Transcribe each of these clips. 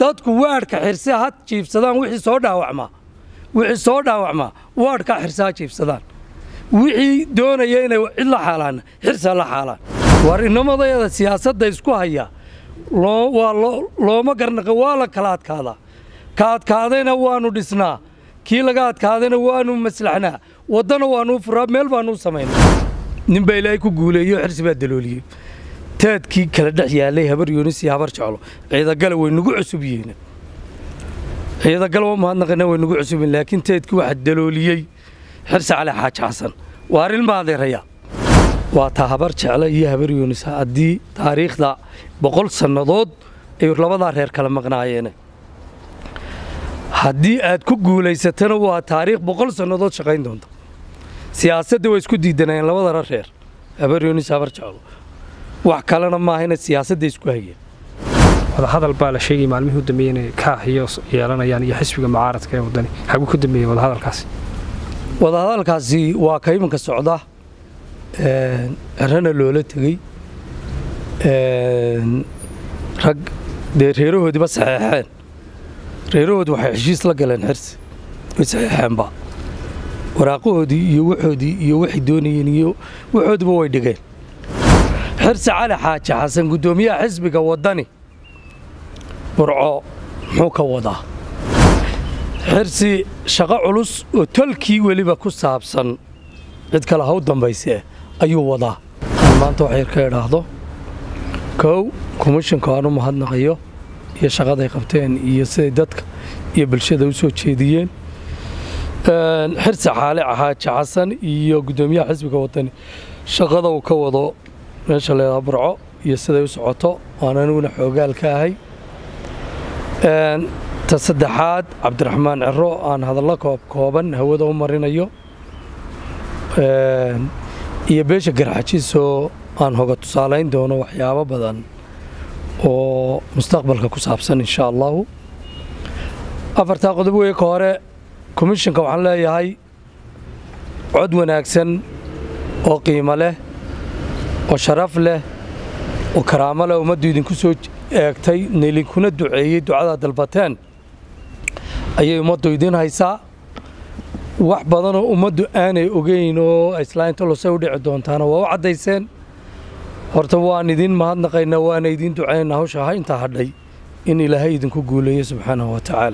dadku waadhka xirse ha jiibsadaan wixii soo dhaawacmaa wixii soo dhaawacmaa waadhka xirse ha jiibsadaan wixii doonaya inay cid la xaalaanna xirsa la xaalaan war inamadayada siyaasadda isku haya waa looma garnaqa waa la kala adkaadaa ka adkaadayna waannu dhisnaa kii laga adkaadayna waannu maslaxnaa waddana waannu furaa meel baannu samaynaa ninbaa ilaahay ku guuleeyo xirsi baa dalooliyey taadkii kala dhex yaallay habar yuunis iyo habar jeclo ciidagale way nagu cusub yihiin ciidagale waa mahadnaqina way nagu cusub yihiin laakiin taadkii waxaa dalooliyey xirsi cali xaaji xasan waa arrin maadeeraya waa taa habar jeclo iyo habar yuunis haddii taariikhda boqol sannadood ay labadaa reer kala maqnaayeen haddii aad ku guulaysatana waa taariikh boqol sannadood shaqayn doonta siyaasadda way isku diidanayeen labadana reer habar yuunis habar jeclo wax kalena maaha inay siyaasadda isku hayeen wadahadal baa la sheegay maalmihii u dambeeyey inay kaaxiyo yeelanayaan iyo xisbiga mucaaradka ee waddani xaguu ka dambeeyey wadahadalkaasi wadahadalkaasi waa ka iminka socda cerana loola tegey rag dee reerahoodiiba saxeexeen reerahoodi waxay heshiis la galeen xirsi way saxeexeenba waraaqahoodii iyo waxoodii iyo waxay doonayeen iyo waxoodiba way dhigeen xirsi cali xaaji xasan guddoomiyaha xisbiga waddani burco muxuu ka wadaa xirsi shaqo culus oo tolkii weliba ku saabsan cid kale ha u dambayse ayuu wadaa aan maanta wax yar ka idhaahdo kow komishanka aan u mahadnaqayo iyo shaqaday qabteen iyo siday dadka iyo bulshada u soo jeediyeen xirsi xaali xaaji xasan iyo guddoomiyaha xisbiga waddani shaqada uu ka wado meesha leedaha burco iyo siday u socoto waan aniguna xoogaal ka ahay ta saddexaad cabdiraxmaan ciro aan hadallo koobkooban hawada u marinayo iyo beesha garxajiisoo aan hoga tusaalayn doono waxyaabo badan oo mustaqbalka ku saabsan insha allahu afartaa qodob wey ka hore komishanka waxaan leeyahay cod wanaagsan oo qiimo leh oo sharaf leh oo karaamo leh ummaddu idinku soo eegtay nelinkuna duceeyey ducadaa dalbateen ayay ummaddu idiin haysaa wax badanoo ummaddu aanay ogeyn oo islaainta losay u dhici doontaana waa u caddayseen horta waan idiin mahadnaqaynaa waana idiin ducaynaa hawsha ha intaa hadhay in ilaahay idinku guuleeyo subxaanahu wa tacaala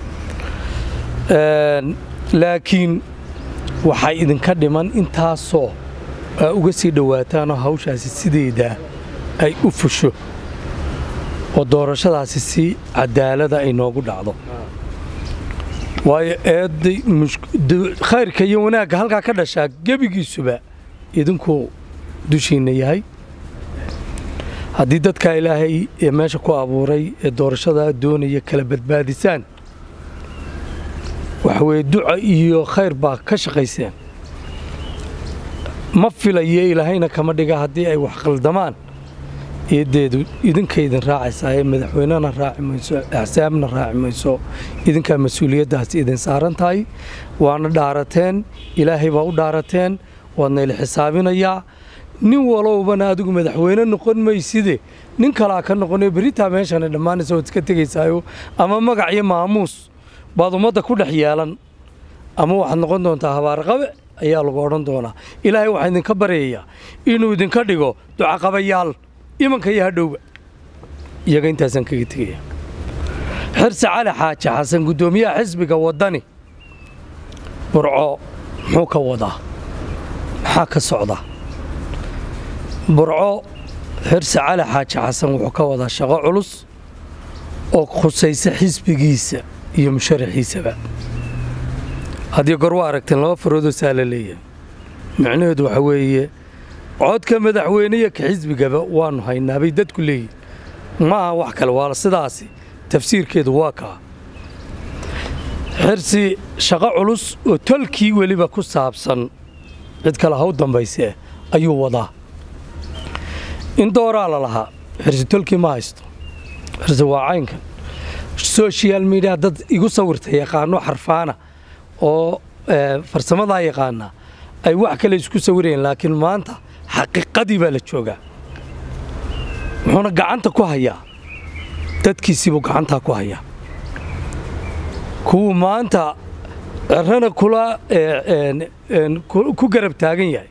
laakiin waxay idinka dhiman intaasoo aa uga sii dhowaataanoo hawshaasi sideedaa ay u fusho oo doorashadaasi si cadaalada ay noogu dhacdo waayo eedday khayrka iyo wanaagga halkaa ka dhashaa gebigiisuba idinkuu dushiinna yahay haddii dadkaa ilaahay ee meesha ku abuuray ee doorashadaa doonaya kala badbaadisaan waxa weeye duca iyo khayr baa ka shaqayseen ma filayo ilaahayna kama dhiga haddii ay wax qaldamaan eeddeedu idinka idin raacaysaa ee madaxweynena raaci mayso axsaabna raaci mayso idinkaa mas-uuliyaddaasi idin saaran tahay waana dhaarateen ilaahay baa u dhaarateen waadna ila xisaabinayaa nin walowbana adigu madaxweyne noqon mayside nin kalaa ka noqonayo beritaa meeshana dhammaanaysa waad iska tegaysaayo ama magac iyo maamuus baad ummadda ku dhex yeelan ama waxaad noqon doontaa habaarqabe ayaa lagu odhan doonaa ilaahay waxaa idinka baryayaa inuu idinka dhigo ducaqabayaal imanka iyo hadhowba iyaga intaasaan kaga tegaya xirsi cali xaaji xasan guddoomiyaha xisbiga waddani burco muxuu ka wadaa maxaa ka socda burco xirsi cali xaaji xasan wuxuu ka wadaa shaqo culus oo khusaysa xisbigiisa iyo musharaxiisaba haddii gor waa aragteen laba faroodoo saa la leeyahay micnaheedu waxa weeye codka madaxweyneya ka xisbigaba waannu haynaa bay dadku leeyihin ma aha wax kale waa sidaasi tafsiirkeedu waa kaa xirsi shaqo culus oo tolkii weliba ku saabsan cid kale ha u dambayse ayuu wadaa in dooraa la lahaa xirsi tolkii ma haysto xirsi waa caynkan social media dad igu sawirta yaqaano xarfaana oo farsamadaa yaqaana ay wax kale isku sawirayeen laakiin maanta xaqiiqadii baa la joogaa wuxuuna gacanta ku hayaa dadkiisiibuu gacantaa ku hayaa kuwuu maanta cirana kula ku garab taagan yahay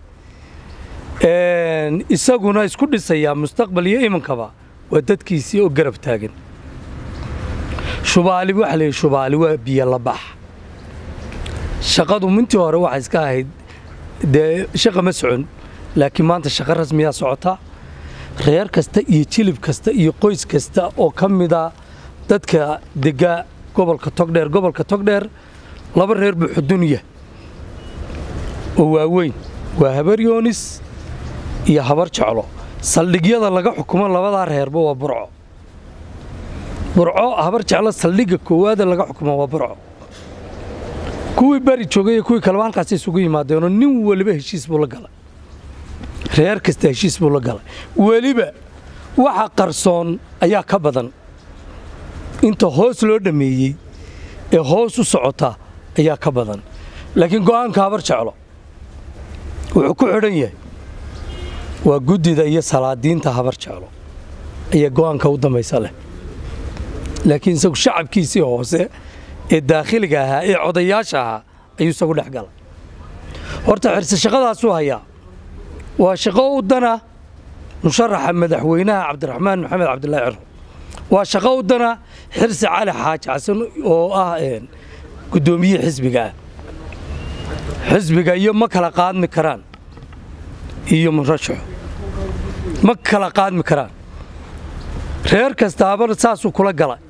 isaguna isku dhisayaa mustaqbal iyo imankaba waa dadkiisii oo garab taagan shubaali waxa la yidhi shubaali waa biyo la bax shaqadu mintii hore waxay iska ahayd dee shaqa ma socon laakiin maanta shaqo rasmiyaa socotaa reer kasta iyo jilib kasta iyo qoys kasta oo ka mida dadka dega gobolka togdheer gobolka togdheer laba reer buu xudunya oo waaweyn waa habar yoonis iyo habar jeclo saldhigyada laga xukumo labadaa reerba waa burco burco habar jeclo saldhigga koowaada laga xukumo waa burco kuwii bari joogay iyo kuwii kaleba halkaas isugu yimaadeenoo nin weliba heshiis buu la galay reer kasta heshiis buu la galay weliba waxa qarsoon ayaa ka badan inta hoos loo dhammeeyey ee hoos u socota ayaa ka badan laakiin go'aanka habar jeclo wuxuu ku xidhan yahay waa guddida iyo salaadiinta habar jeclo ayaa go'aanka u dambaysa leh laakiin isagu shacabkiisii hoose ee daakhiliga ahaa ee codayaasha ahaa ayuu isagu dhex galay horta xirse shaqadaasuu hayaa waa shaqo u dana musharaxa madaxweynaha cabdiraxmaan maxamed cabdilaahi ciro waa shaqo u dana xirsi cali xaaji xasan oo ah guddoomiye xisbiga ah xisbiga iyo ma kala qaadmi karaan iyo murashaxo ma kala qaadmi karaan reer kastaaba saasuu kula galay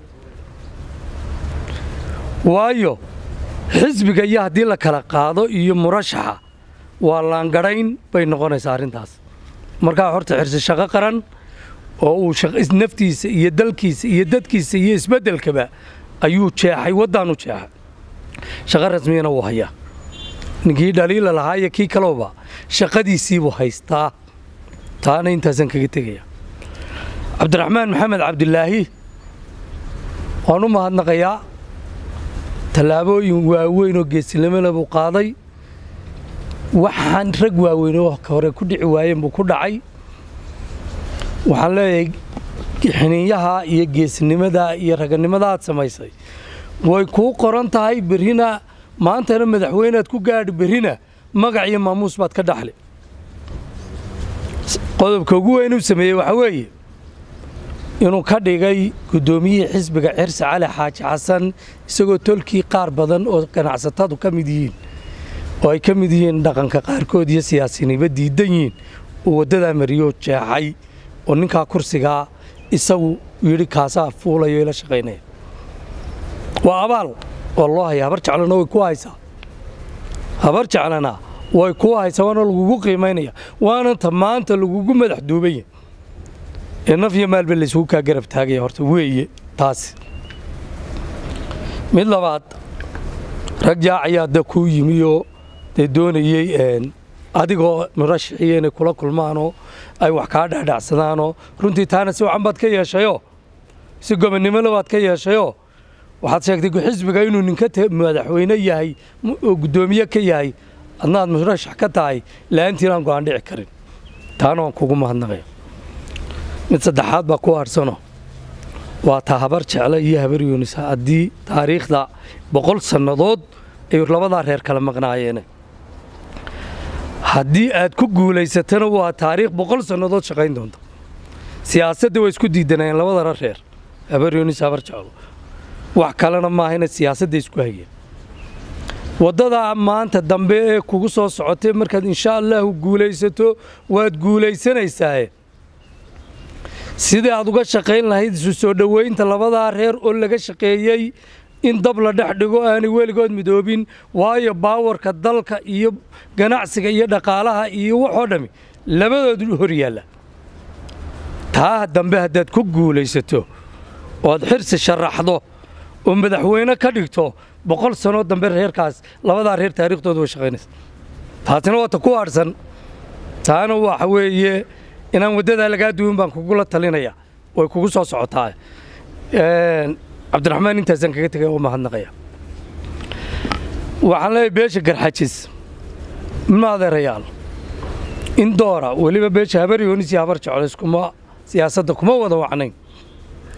waayo xisbiga iyo haddii la kala qaado iyo murashaxa waa laangadhayn bay noqonaysaa arrintaas markaa horta xirsi shaqo qaran oo uu naftiisa iyo dalkiisa iyo dadkiisa iyo isbeddelkaba ayuu jeexay waddaanu jeexay shaqo rasmiyana wuu hayaa ninkii dhaliila lahaa iyo kii kalooba shaqadiisiibuu haystaa taana intaasaan kaga tegaya cabdiraxmaan maxamed cabdilaahi waan u mahadnaqayaa tallaabooyin waaweyn oo geesinimole buu qaaday waxaan rag waaweyn oo hore ku dhici waayeen buu ku dhacay waxaan leeyahay xiniinyaha iyo geesinimada iyo raganimada aad samaysay way kuu qoran tahay berrina maantana madaxweynead ku gaadhi berrina magac iyo maamuus baad ka dhaxli qodobka ugu weyn uu sameeyey waxaa weeye inuu ka dhigay guddoomiyihii xisbiga cirsi cali xaaji xasan isagoo tolkii qaar badan oo ganacsatadu ka mid yihiin oo ay ka mid yihiin dhaqanka qaarkood iyo siyaasiniba diidan yihiin uu waddadaa mariyoo jeexay oo ninkaa kursigaa isagu yidhi kaasaa fuulayo ila shaqaynaya waa abaal oo loo haya habar jeclana way ku haysaa habar jeclana way ku haysaa waana lagugu qiimaynaya waananta maanta lagugu madax duubanya ee naf iyo maalba laysugu kaa garab taagaya horta weeye taasi mid labaad rag jaac ayaa da kuu yimiyoo dee doonayey adigoo murashaxiya inay kula kulmaanoo ay wax kaa dhacdhacsadaanoo runtii taana si wacan baad ka yeeshayoo si gobonnimole baad ka yeeshayoo waxaad sheegtay xisbiga inuu ninka madaxweyne yahay oo guddoomiye ka yahay adnaad murashax ka tahay la'aantiinaan go'aan dhici karin taana waan kugu mahadnaqaya mid saddexaad baa ku harhsano waa taa habar jecle iyo habar yuunisa haddii taariikhda boqol sannadood ay labadaa reer kala maqnaayeene haddii aad ku guulaysatana waa taariikh boqol sannadood shaqayn doonta siyaasadda way isku diidanayeen labadana reer habar yuunis habar jeclo wax kalena maahayna siyaasadda isku hayeen waddadaa maanta dambe ee kugu soo socotay markaad insha allahu guulaysato waad guulaysanaysaaye sidii aad uga shaqayn lahayd isu soo dhoweynta labadaa reer oo laga shaqeeyey in dab la dhex dhigo aanay weligood midoobin waayo baawarka dalka iyo ganacsiga iyo dhaqaalaha iyo waxoo dhammi labadoodu hor yaalla taa dambe haddaad ku guulaysato oad xirsi sharaxdo oo madaxweyne ka dhigto boqol sanoo dambe reerkaas labadaa reer taariikhdooda way shaqaynaysa taasina waata ku hadhsan taana waxa weeye inaan waddadaa lagaa duwin baan kugula talinaya way kugu soo socotaa cabdiraxmaan intaasaan kaga tegay oo mahadnaqaya waxaan leeyahay beesha garxajis ma adeerayaal in doora weliba beesha habar yoonis iyo habar jeclo iskuma siyaasadda kuma wada wacnayn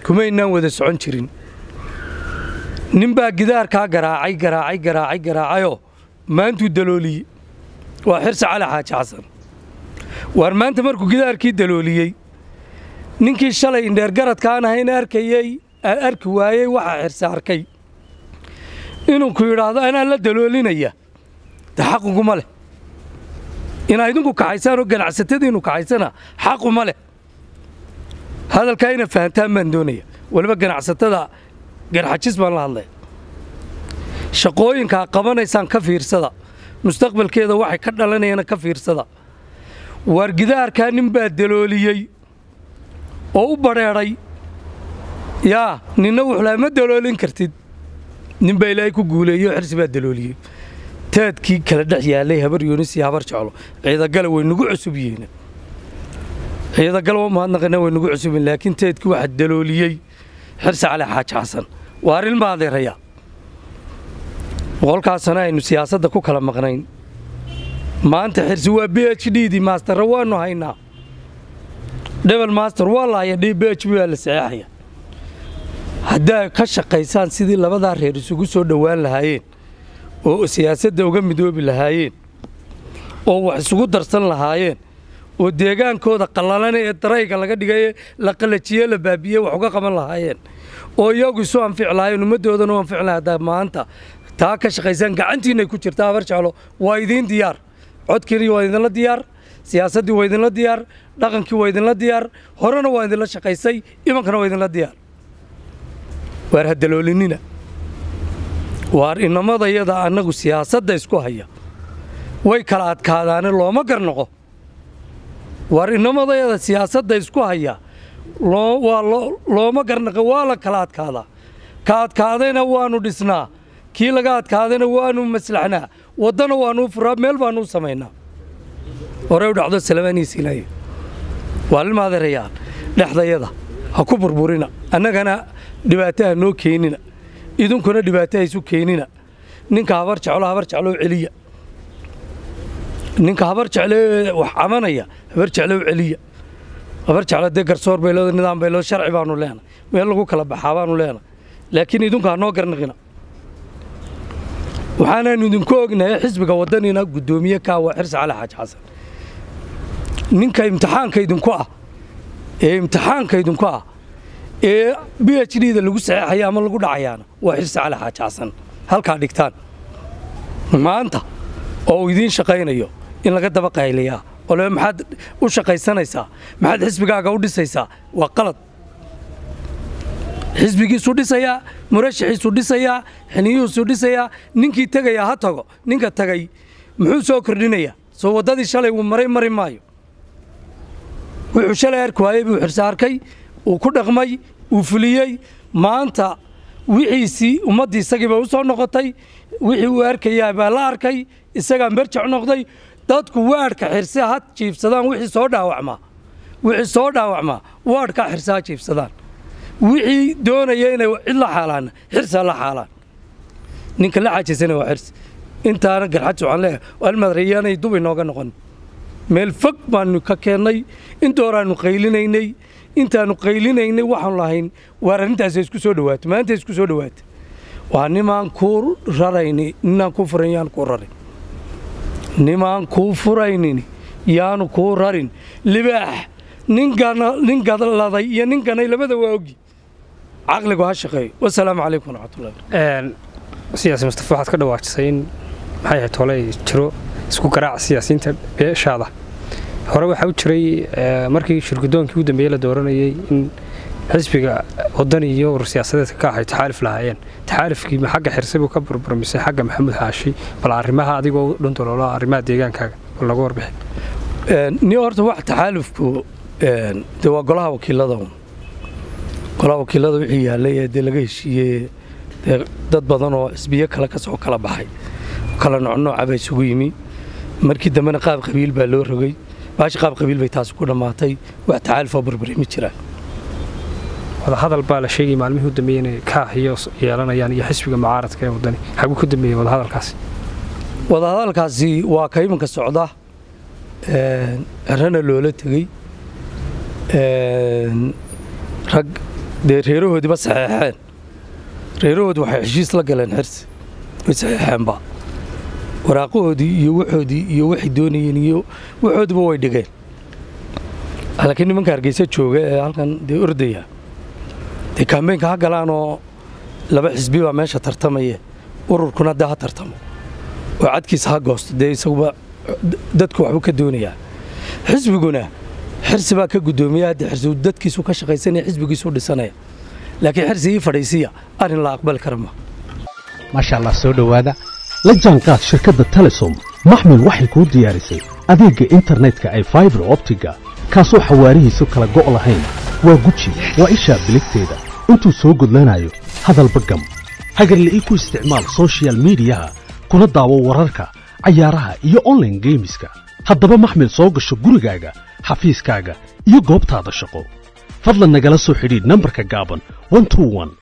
kumaynaan wada socon jirin ninbaa gidaarkaa garaacay garaacay garaacay garaacayoo maantuu dalooliyey waa xirsi cali xaaji xasan waar maanta markuu gidaarkii dalooliyey ninkii shalay indheergaradkaan ahayn arkayey arki waayey waxaa xirsi arkay inuu ku yidhaahdo anaa la daloolinaya de xaquguma leh inaa idinku kaxaysaan oo ganacsatadiinu kaxaysana xaquma leh hadalkaa ina fahantaan baan doonaya weliba ganacsatada garxajis baan la hadlaya shaqooyinkaa qabanaysaan ka fiirsada mustaqbalkeeda waxay ka dhalanayana ka fiirsada waar gidaarkaa nin baa dalooliyey oo u badrheedhay yaa ninna wuxuu laha ma daloolin kartid nin baa ilaahay ku guuleeyo xirsi baa dalooliyey taadkii kala dhex yaallay habar yoonis iyo habar jeclo ciidagale way nagu cusub yihiin ciidagale waa mahadnaqana way nagu cusub yihiin laakiin taadkii waxaa dalooliyey xirsi cali xaaji xasan waa arrin ma adeeraya boqolkaa sano aynu siyaasadda ku kala maqnayn maanta xirsi waa b h d dii maastara waanu haynaa dhebel master waa la haya b h b waa la saxeexaya haddaa ka shaqaysaan sidii labadaa reer isugu soo dhowaan lahaayeen oo siyaasadda uga midoobi lahaayeen oo wax isugu darsan lahaayeen oo deegaankooda qallalana ee darayga laga dhigaye la qallajiye la baabiye wax uga qaban lahaayeen oo iyagu isu anfici lahaayeen ummaddoodana u anfici lahay haddaa maanta taa ka shaqaysaan gacantiinay ku jirtaa habar jeclo waa idiin diyaar codkiini waa idinla diyaar siyaasaddii waa idinla diyaar dhaqankii waa idinla diyaar horena waa idinla shaqaysay imankana waa idinla diyaar waar hadaloolinina waar inamadayada annagu siyaasadda isku haya way kala adkaadaane looma garnoqo waar inamadayada siyaasadda isku haya looma garnaqo waa la kala adkaadaa ka adkaadayna waannu dhisnaa kii laga adkaadayna waannu maslaxnaa waddana waannu furaa meel baannu samaynaa horey u dhacdo salamaaniisiilaya waa lilmaadeerayaa dhexdayada ha ku burburina annagana dhibaataha noo keenina idinkuna dhibaataha isu keenina ninka habar jeclo habar jecloo celiya ninka habar jeclee wax camanaya habar jecloo celiya habar jeclo dee garsoor bay leedo nidaam bay leedo sharci baanu leenay meel lagu kala baxaa baanu leenay laakiin idinku ha noo garnaqina waxaanaanu idinku ognahay xisbiga waddanina guddoomiye kaa waa xirsi cali xaaji xasan ninka imtixaanka idinku ah ee imtixaanka idinku ah ee b h d da lagu saxeexaya ama lagu dhacayaana waa xirsi cali xaaji xasan halkaa dhigtaan maanta oo uu idiin shaqaynayo in laga daba qayliyaa oo le maxaad u shaqaysanaysaa maxaad xisbigaaga u dhisaysaa waa qalad xisbigiisuu dhisayaa murashaxiisuu dhisayaa xiniyuhuusuu dhisayaa ninkii tegayaa ha tago ninka tagay muxuu soo kordhinayaa soo waddadii shalay uu maray mari maayo wuxuu shalay arki waayey buu xirse arkay uu ku dhaqmay uu fuliyey maanta wixiisii ummaddii isagiiba u soo noqotay wixii uu arkayaa baa la arkay isagaa merjac noqday dadku waadhka xirse ha jiibsadaan wixii soo dhaawacmaa wixii soo dhaawacmaa waadhkaa xirse ha jiibsadaan wixii doonaya inay cid la xaalaanna xirse ha la xaalaan ninka la xaajisana waa xirse intaana garxaji waxaan leeyahay almadrayaanay dub inooga noqon meel fog baanu ka keennay intooraannu qaylinaynay intaannu qaylinaynay waxaanu lahayn waar arrintaas isku soo dhawaato maanta isku soo dhawaata waa nimaan kuu rarayni ninaan kuu furan yaanu kuu rarin nimaan kuu furaynin yaanu kuu rarin libaax nin gadladay iyo nin ganay labada waa ogi caqligu ha shaqeeyo wasalaamu calaykum waraxmatullahi siyaasi mustafa waxaad ka dhawaajisay in maxay ahayd tole jiro isku garaac siyaasiyiinta beeshaada hore waxaa u jiray markii shirgudoonkii u dambeeyey la dooranayey in xisbiga wadani iyo urur siyaasadeedka ka ahay taxaalif lahaayeen taxaalifkii ma xagga xirse buu ka burburmisay xagga maxamuud xaashi bal arrimaha adigoo dhuntoloolo arrimaha deegaankaaga bal lagu warbixin ni horta wax taxaalufku de waa golaha wakiilada golaha wakiilada wixii yaallay ee dee laga heshiiyey dee dad badan oo xisbiyo kale ka soo kala baxay kala noocnooca baa isugu yimi markii dambena qaab qabiil baa loo rogay baashi qaab qabiil bay taasi ku dhammaatay wax taxaalufoo burburi ma jiraan wadahadal baa la sheegay maalmihii u dambeeyey inay kaah iyo yeelanayaan iyo xisbiga mucaaradka ee wadani xaguu ku dambeeyey wadahadalkaasi wadahadalkaasi waa ka iminka socda cerana loola tegey rag dee reerahoodiiba saxeexeen reerahoodi waxay heshiis la galeen xirsi way saxeexeenba waraaqahoodii iyo waxoodii iyo waxay doonayeen iyo waxoodiba way dhigeen laakiin nimanka hargeysa jooga ee halkan dee ordaya dee kaambeynka ha galaanoo laba xisbi baa meesha tartamaya ururkuna dee ha tartamo oo cadkiisa ha goosto dee isaguba dadku waxbuu ka doonayaa xisbiguna xirsi baa ka guddoomiya haddii xirsi dadkiisu ka shaqaysanaya xisbigiisu dhisanaya laakiin xirsi ii fadhiisiya arrin la aqbali kara ma maasha allah soo dhowaada la jaanqaad shirkadda telesom maxmil waxay kuu diyaarisay adeegga internetka ay faibar optiga kaasoo xawaarihiisu kala go' lahayn waa guji waa ishaa biligteeda intuu soo gudlanayo hadalba gam hagarla'ii ku isticmaal sochial miidiyaha kuna daawo wararka cayaaraha iyo onlaine geemiska haddaba maxmil soo gasho gurigaaga xafiiskaaga iyo goobtaada shaqo fadlan nagala soo xidhiidh nambarka gaaban